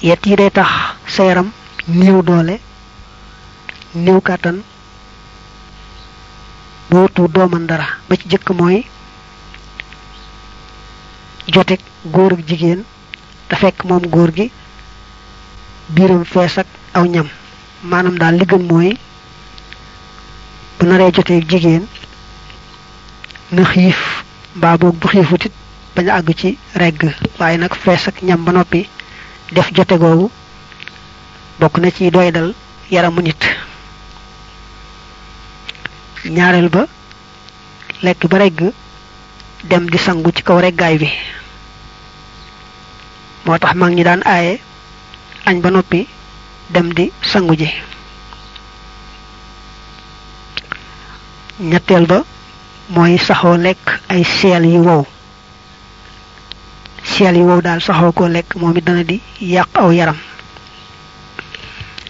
yett yi day tax sa yaram néew doole néew kàttan bootu dooman dara ba ci jëkk mooy jotek góor ak jigéen te fekk moom góor gi biiram fees ak aw ñam maanaam daal li gën mooy bu naree jotee jigéen na xiif mbaa boog bu xiifutit bañ a àgg ci regg waaye nag fees ak ñam ba noppi def jote googu bokk na ci doy dal yaramu nit ñaareel ba lekk ba regg dem di sangu ci kaw reggaay bi moo tax mag ñi daan aaye añ ba noppi dem di sangu ji ñetteel ba mooy saxoo lekk ay seel yu wow seel yu wow daal saxoo ko lekk moom it dana di yàq aw yaram